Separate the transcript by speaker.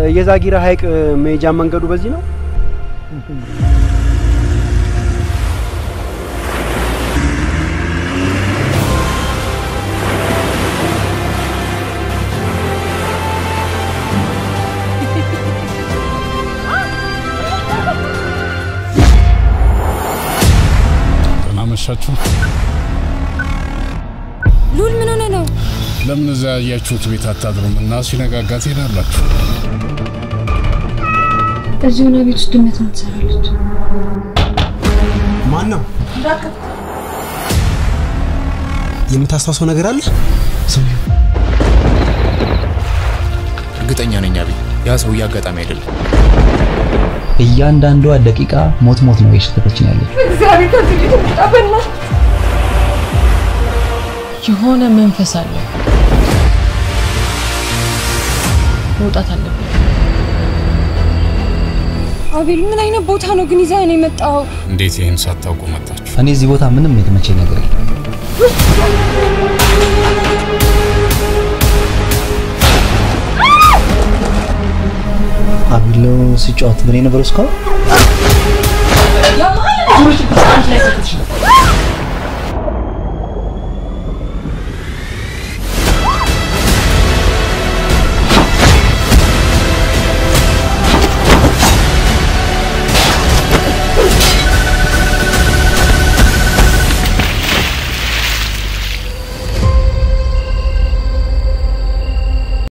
Speaker 1: የዛጊራ ሐይቅ መሄጃ መንገዱ በዚህ ነው።
Speaker 2: ደህና መሻችሁ።
Speaker 3: ሉል ምን ሆነ ነው?
Speaker 2: ለምን እዛ ያያችሁት ቤት አታድሩም እና ሲነጋጋ ትሄዳላችሁ?
Speaker 3: እዚህ ሆነ ቤት ውስጥ ድመት ምን ትሰራለች?
Speaker 1: ማን ነው? የምታስታውሰው ነገር አለ?
Speaker 4: እርግጠኛ ነኝ አቤል፣ ያ ሰውዬ አጋጣሚ አይደለም።
Speaker 5: እያንዳንዷ ደቂቃ ሞት ሞት ነው የሸተተችን ያለች።
Speaker 3: እግዚአብሔር ከዚህ ቤት ውጣ በእናትህ።
Speaker 6: የሆነ መንፈስ አለ። መውጣት አለብን።
Speaker 3: አቤል ምን አይነት ቦታ ነው ግን ይዘህ ነው የመጣው?
Speaker 2: እንዴት ይህን ሳታውቁ መጣችሁ?
Speaker 5: እኔ እዚህ ቦታ ምንም የተመቸኝ ነገር የለም። አቢሎ ሲጫወት ምን የነበረው እስካሁን